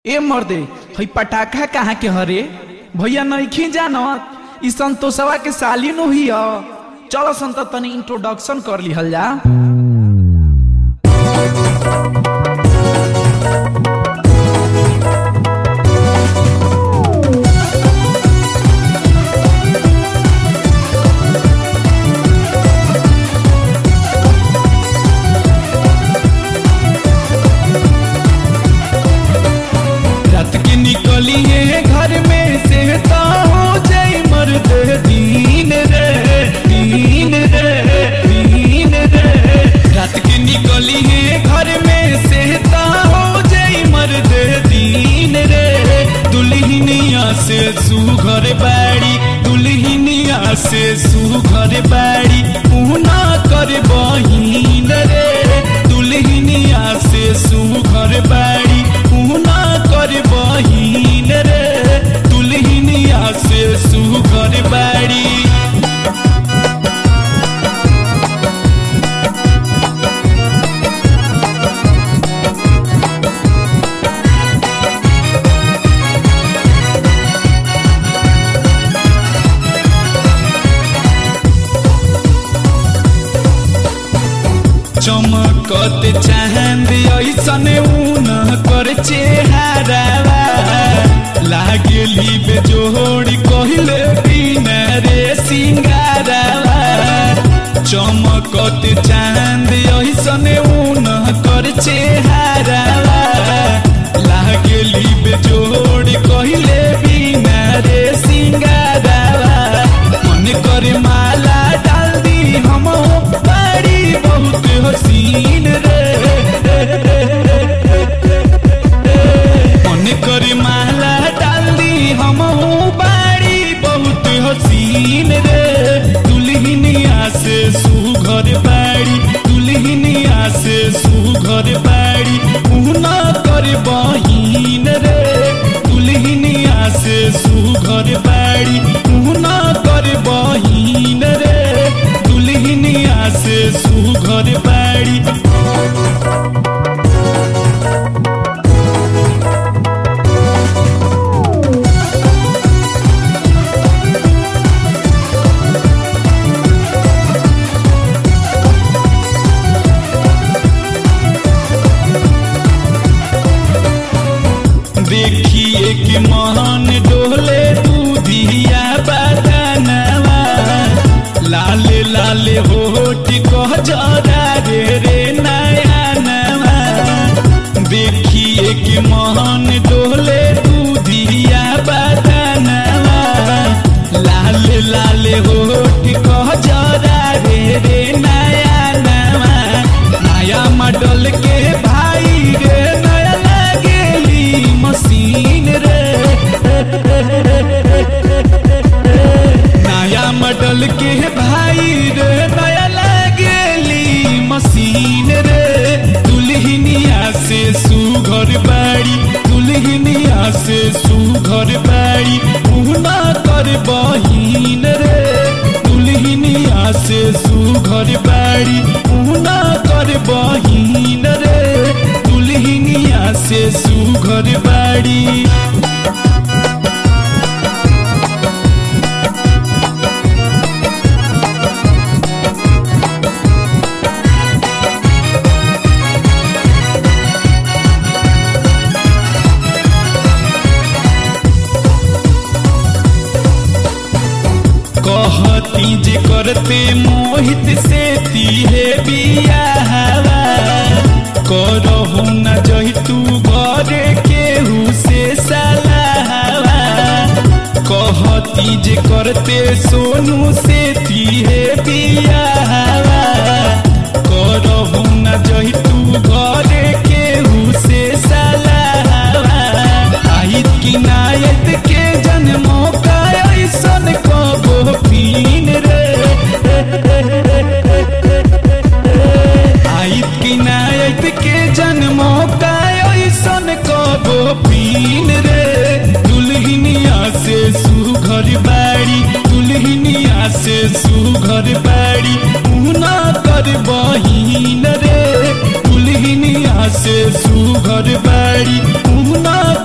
ए मर्दे हई पटाखा कहाँ के हरे भैया नइखे जानत ई संतोषवा के साली नु ही ह चलो संत तनी इंट्रोडक्शन कर लिहल जा रात के निकली है घर में से तो हो जाई मर्द दीन रे दीन रे दीन रे रात के निकली है घर में से तो हो जाई मर्द दीन रे दुल्हनिया से सुघर बाड़ी दुल्हनिया से सुघर बाड़ी पूना कर बहिन रे दुल्हनिया से सुघर बाड़ी पूना कर बहिन रे दुल्हनिया से सुघर बाड़ी चमकत चांद ऐसन ऊन कर चेहरावा लागली बेजोड़ कहले बिना रे सिंगारावा चमकत चांद ऐसन ऊन कर चेहरावा लागली बेजोड़ कहले बिना रे सिंगारावा मन करे माला डाल दी हम बड़ी बहुत हसीन रे मन करे माला डाल दी हम बड़ी बहुत हसीन रे दुल्हनिया से सुघर बाड़ी दुल्हनिया से सुघर बाड़ी उना कर बहिन रे दुल्हनिया से सुघर बाड़ी उना कर बहिन रे दुल्हनिया से सुघर बाड़ी देखिए कि महान डोले दूधिया बदनवा लाले लाले होठ कह जरा रे रे नया नवा देखिए कि महान डोले दूधिया बदनवा लाले लाले होठ कह जरा रे रे नया नवा नया मॉडल के भाई रे नया लागेली मशीन रे नया मॉडल के भाई रे नया लागेली मशीन रे दुल्हनिया से सुघर बाड़ी दुल्हनिया से सुघर बाड़ी उना कर बहिन रे दुल्हनिया से सुघर बाड़ी उना कर बहिन रे दुल्हनिया से सुघर बाड़ी कहती जे करते मोहित से तीहे बियाहवा करहु न जही तू घरे केहू से सलाहवा कहती जे करते सोनू से तीहे बियाहवा करहु न जही तू घरे केहू से सलाहवा आहित की नायत के जन्मों का ऐसन कबो पीन रे आहित की नायत के जन्मों का ऐसन कबो पीन रे दुल्हनिया से सुघर बाड़ी दुल्हनिया से सुघर बाड़ी उना कर बहिन रे दुल्हनिया से सुघर बाड़ी उना